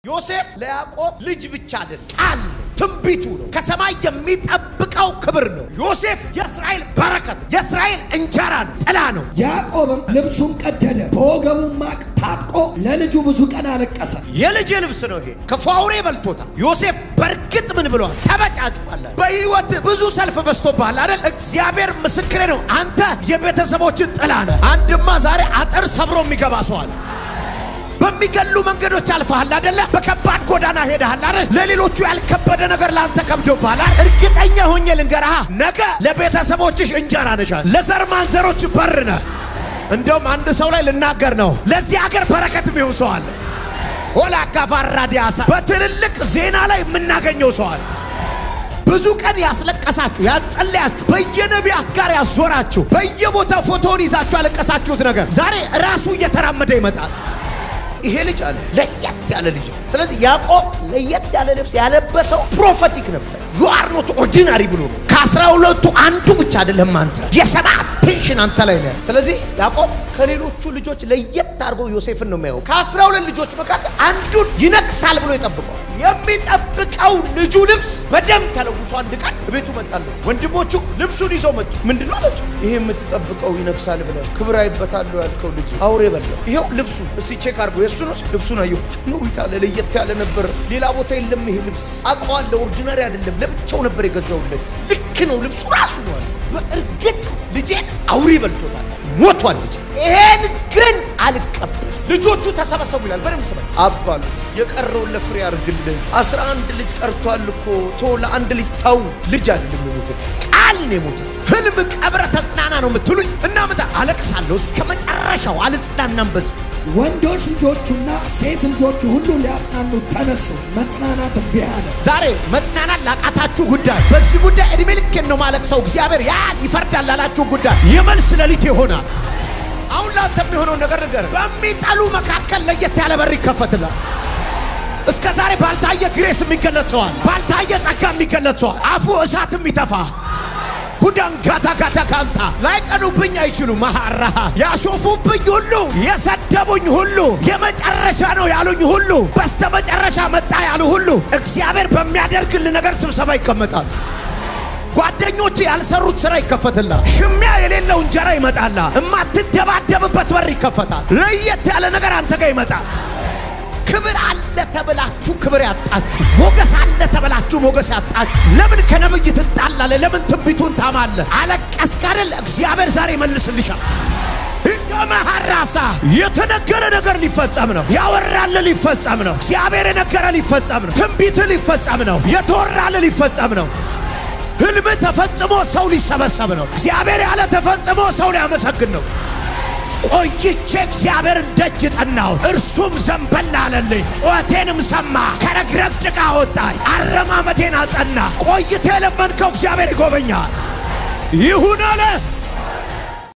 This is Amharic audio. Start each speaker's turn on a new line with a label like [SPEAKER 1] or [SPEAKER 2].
[SPEAKER 1] ዮሴፍ ለያዕቆብ ልጅ ብቻ አይደለም፣ ቃል ነው፣ ትንቢቱ ነው፣ ከሰማይ የሚጠብቀው ክብር ነው። ዮሴፍ የእስራኤል በረከት፣ የእስራኤል እንጀራ ነው፣ ጥላ ነው።
[SPEAKER 2] ያዕቆብም ልብሱን ቀደደ፣ በወገቡ ማቅ ታጥቆ ለልጁ ብዙ ቀን አለቀሰ።
[SPEAKER 1] የልጅ ልብስ ነው ይሄ፣ ክፉ አውሬ በልቶታል። ዮሴፍ በእርግጥ ምን ብለዋል? ተበጫጭቋል። በህይወት ብዙ ሰልፍ በዝቶብሃል አይደል? እግዚአብሔር ምስክሬ ነው። አንተ የቤተሰቦችን ጥላ ነህ። አንድማ ዛሬ አጥር ሰብሮ የሚገባ ሰው አለ። በሚገሉ መንገዶች አልፈሃል አደለ? በከባድ ጎዳና ሄደሃል አይደል? ለሌሎቹ ያልከበደ ነገር ለአንተ ከብዶብሃል አይደል? እርግጠኛ ሆኜ ልንገርሃ ነገ ለቤተሰቦችሽ እንጀራ ነሻል፣ ለዘር ማንዘሮች በር ነህ። እንደውም አንድ ሰው ላይ ልናገር ነው። ለዚህ ሀገር በረከት የሚሆን ሰው አለ። ሆላ አካፋራ ዲያሳ በትልልቅ ዜና ላይ የምናገኘው ሰው አለ። ብዙ ቀን ያስለቀሳችሁ ያጸለያችሁ፣ በየነቢያት ጋር ያዞራችሁ፣ በየቦታው ፎቶውን ይዛችሁ ያለቀሳችሁት ነገር ዛሬ ራሱ እየተራመደ ይመጣል። ይሄ ልጅ አለ ለየት ያለ ልጅ ነው። ስለዚህ ያዕቆብ ለየት ያለ ልብስ ያለበሰው ፕሮፌቲክ ነበር። ዩ አር ኖት ኦርዲናሪ ብሎ ነው። ከአስራ ሁለቱ አንዱ ብቻ አይደለም አንተ፣ የሰባ አቴንሽን አንተ ላይ ነው። ስለዚህ ያዕቆብ ከሌሎቹ ልጆች ለየት አድርጎ ዮሴፍን ነው የሚያየው። ከአስራ ሁለት ልጆች መካከል አንዱን ይነግሳል ብሎ ይጠብቀዋል። የሚጠብቀው ልጁ ልብስ በደም ተለውሶ አንድ ቀን ቤቱ መጣለት። ወንድሞቹ ልብሱን ይዘው መጡ። ምንድን ነው አላቸው? ይሄ የምትጠብቀው ይነግሳል ብለህ ክብር አይበታለሁ ያልከው ልጅ አውሬ በላው። ይኸው ልብሱ እስቲ ቼክ አድርጎ የእሱ ነው። ልብሱን አየሁ ነው ይታለ ለየት ያለ ነበር። ሌላ ቦታ የለም ይሄ ልብስ አውቀዋለሁ። ኦርዲናሪ አይደለም። ለብቻው ነበር የገዛውለት። ልክ ነው ልብሱ ራሱ ነው አለ። በእርግጥ ልጄን አውሬ በልቶታል፣ ሞቷል ልጄ። ይሄን ግን አልቀበል ልጆቹ ተሰበሰቡ ይላል። በደንብ ስማ አባሉት የቀረውን ለፍሬ አድርግልህ። አስራ አንድ ልጅ ቀርቷል እኮ ቶ ለአንድ ልጅ ተው። ልጅ አይደለም የሞተ ቃል ነው የሞተ። ህልም ቀብረ ተጽናና ነው የምትሉኝ እና ምታ አለቅሳለሁ እስከ መጨረሻው አልጽናናም በዙ
[SPEAKER 2] ወንዶች ልጆቹና ሴት ልጆቹ ሁሉ ሊያጽናኑ ተነሱ። መጽናናት እምቢ አለ።
[SPEAKER 1] ዛሬ መጽናናት ላቃታችሁ ጉዳይ በዚህ ጉዳይ እድሜ ልኬን ነው ማለቅሰው እግዚአብሔር ያን ይፈርዳል ላላችሁ ጉዳይ የመልስ ሌሊት ይሆናል። አሁን ላንተ የሚሆነውን ነገር ነገር በሚጠሉ መካከል ለየት ያለ በር ይከፈትላል። እስከ ዛሬ ባልታየ ግሬስ የሚገለጥ ሰዋል፣ ባልታየ ጸጋ የሚገለጥ ሰዋል። አፉ እሳት የሚተፋ ሁዳን ጋታ ጋታ ካንታ ላይቀኑብኝ አይችሉም። መሐራሃ ያሾፉብኝ ሁሉ የሰደቡኝ ሁሉ የመጨረሻ ነው ያሉኝ ሁሉ በስተ መጨረሻ መጣ ያሉ ሁሉ እግዚአብሔር በሚያደርግል ነገር ስብሰባ ይቀመጣል። ጓደኞች ያልሰሩት ስራ ይከፈትላል። ሽሚያ የሌለው እንጀራ ይመጣላ። እማትደባደብበት በር ይከፈታል። ለየት ያለ ነገር አንተ ጋር ይመጣል። ክብር አለ ተብላችሁ ክብር ያጣችሁ፣ ሞገስ አለ ተብላችሁ ሞገስ ያጣችሁ። ለምን ከነብይ ትጣላለ? ለምን ትንቢቱን ታማለ? አለቀስክ አይደል? እግዚአብሔር ዛሬ ይመልስልሻል። መሐራሳ የተነገረ ነገር ሊፈጸም ነው። ያወራል ሊፈጸም ነው። እግዚአብሔር የነገረ ሊፈጸም ነው። ትንቢት ሊፈጸም ነው። የተወራል ሊፈጸም ነው። ህልም ተፈጽሞ ሰው ሊሰበሰብ ነው። እግዚአብሔር ያለ ተፈጽሞ ሰው ሊያመሰግን ነው። ቆይቼ እግዚአብሔርን ደጅ ጠናው፣ እርሱም ዘንበል አለልኝ። ጩኸቴንም ሰማ፣ ከረግረግ ጭቃ አወጣኝ፣ አረማመዴን አጸና። ቆይቴ የለመንከው እግዚአብሔር ይጎበኛል። ይሁን አለ።